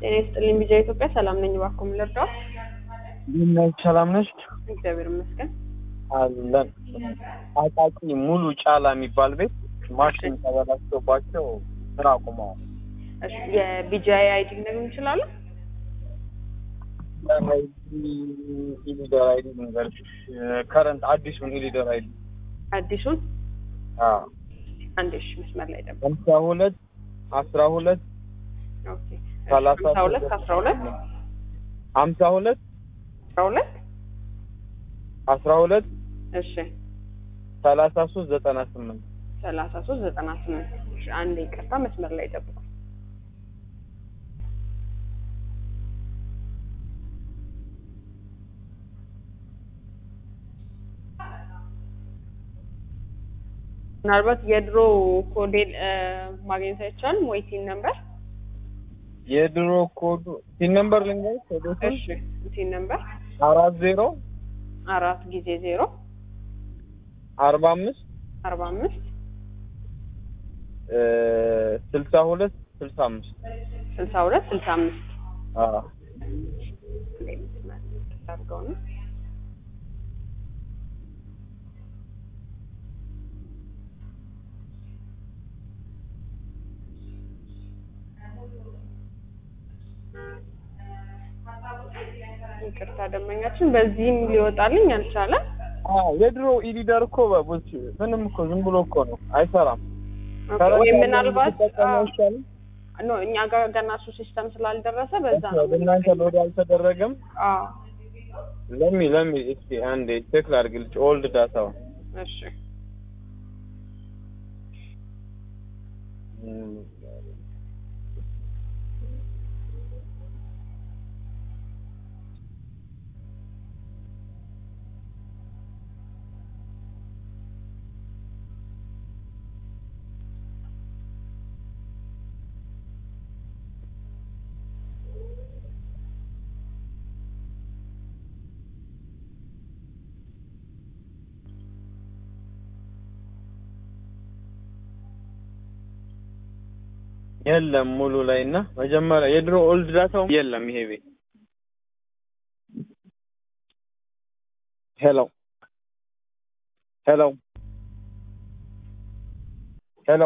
ጤና ይስጥልኝ ቢጃ ኢትዮጵያ ሰላም ነኝ። እባክዎ ምን ልርዳዎት? ነች ሰላም ነች እግዚአብሔር ይመስገን። አለን አቃቂ ሙሉ ጫላ የሚባል ቤት ማሽን ተበላሽቶባቸው ስራ አቁመዋል። እሺ የቢጃይ አይዲ ሊነግሩን ይችላሉ? ኢሊደር አይዲ ልንገርሽ፣ ከረንት አዲሱን ኢሊደር አይዲ አዲሱን አንዴ እሺ፣ መስመር ላይ ደግሞ ሀምሳ ሁለት አስራ ሁለት ኦኬ ሰላሳ ሀምሳ ሁለት አስራ ሁለት ሀምሳ ሁለት አስራ ሁለት አስራ ሁለት እሺ ሰላሳ ሶስት ዘጠና ስምንት ሰላሳ ሶስት ዘጠና ስምንት እሺ አንዴ ይቅርታ መስመር ላይ ጠብቁ። ምናልባት የድሮ ኮዴል ማግኘት አይቻልም ወይ ሲን ነምበር? የድሮ ኮዱ ሲን ነምበር ልንገርሽ ኮዶቹን እሺ ሲን ነምበር አራት ዜሮ አራት ጊዜ ዜሮ አርባ አምስት አርባ አምስት ስልሳ ሁለት ስልሳ አምስት ስልሳ ሁለት ስልሳ አምስት አዎ አድርገው ነው ይቅርታ ደንበኛችን በዚህም ሊወጣልኝ አልቻለም። አዎ የድሮ ኢሊደር እኮ በቡች ምንም እኮ ዝም ብሎ እኮ ነው አይሰራም። ኦኬ፣ ወይ ምናልባት ብትጠቀሙ አዎ፣ አይሻልም? ኖ እኛ ጋር ገና እሱ ሲስተም ስላልደረሰ በዛ ነው። ወደ እናንተ ሎድ አልተደረገም። አዎ ለሚ ለሚ እስኪ አንዴ ቼክ ላድርግልሽ ኦልድ ዳታው እሺ የለም ሙሉ ላይ እና መጀመሪያ የድሮ ኦልድ ዳታው የለም ይሄ ቤት ሄሎ ሄሎ ሄሎ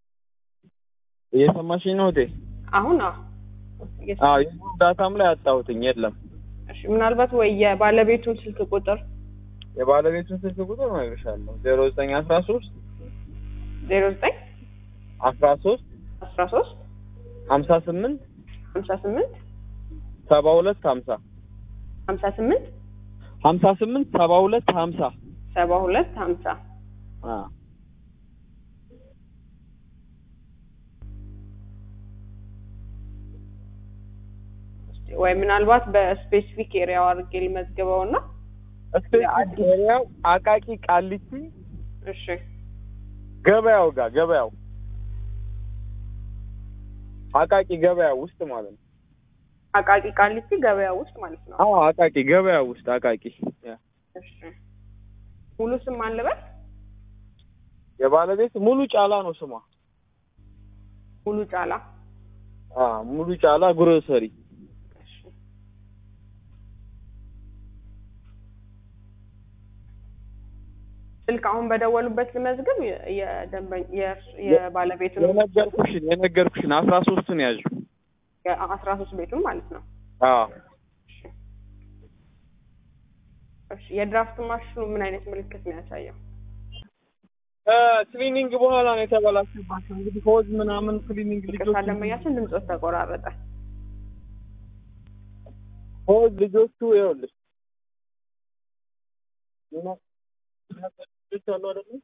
እየሰማሽኝ ነው እቴ? አሁን አዎ እየሰ- አዎ የድሮ ዳታም ላይ አጣሁትኝ የለም። እሺ ምናልባት ወይ የባለቤቱን ስልክ ቁጥር የባለቤቱን ስልክ ቁጥር እነግርሻለሁ ዜሮ ዘጠኝ አስራ ሶስት ዜሮ ዘጠኝ አስራ ሶስት አስራ ሶስት ሀምሳ ስምንት ሀምሳ ስምንት ሰባ ሁለት ሀምሳ ሀምሳ ስምንት ሀምሳ ስምንት ሰባ ሁለት ሀምሳ ሰባ ሁለት ሀምሳ አዎ ወይ ምናልባት በስፔሲፊክ ኤሪያው አድርጌ ልመዝግበው እና እስፔሲፊክ ኤሪያው አቃቂ ቃሊቲ እሺ ገበያው ጋር ገበያው አቃቂ ገበያው ውስጥ ማለት ነው። አቃቂ ቃሊቲ ገበያ ውስጥ ማለት ነው። አዎ አቃቂ ገበያው ውስጥ አቃቂ ያ። እሺ ሙሉ ስም አለበት የባለቤት ሙሉ ጫላ ነው ስሟ። ሙሉ ጫላ አ ሙሉ ጫላ ግሮሰሪ እሺ ስልክ አሁን በደወሉበት ልመዝግብ የ- የደንበኝ የእርስ- የባለቤቱን የነገርኩሽን የነገርኩሽን አስራ ሶስቱን ያዥ። አስራ ሶስት ቤቱን ማለት ነው። አዎ እሺ እሺ የድራፍት ማሽኑ ምን አይነት ምልክት ነው ያሳየው? ክሊኒንግ በኋላ ነው የተበላሽባቸው። እንግዲህ ሆዝ ምናምን ክሊኒንግ ይቅርታ ልጆች ደንበኛችን ድምፆት ተቆራረጠ። ሆዝ ልጆቹ ይኸውልሽ ልጆች አሉ አይደል?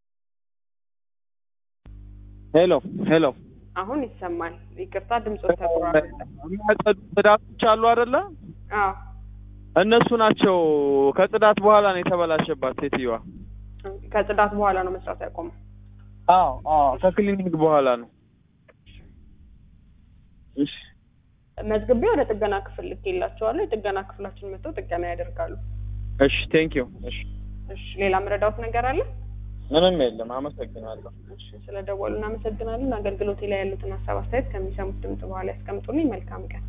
ሄሎ ሄሎ አሁን ይሰማል። ይቅርታ ድምፆት ተቆራረጠ። የሚያጸዱ ጽዳቶች አሉ አይደለ? አዎ እነሱ ናቸው። ከጽዳት በኋላ ነው የተበላሸባት ሴትዮዋ። ከጽዳት በኋላ ነው መስራት ያቆመው። አዎ አዎ፣ ከክሊኒክ በኋላ ነው። እሺ መዝግቤ ወደ ጥገና ክፍል ልኬላቸዋለሁ። የጥገና ክፍላችን መጥተው ጥገና ያደርጋሉ። እሺ፣ ቴንክ ዩ። እሺ፣ እሺ ሌላ ምረዳውት ነገር አለ? ምንም የለም። አመሰግናለሁ። እሺ ስለደወሉ እናመሰግናለን። አገልግሎቴ ላይ ያሉትን ሀሳብ አስተያየት ከሚሰሙት ድምጽ በኋላ ያስቀምጡልኝ። መልካም ቀን።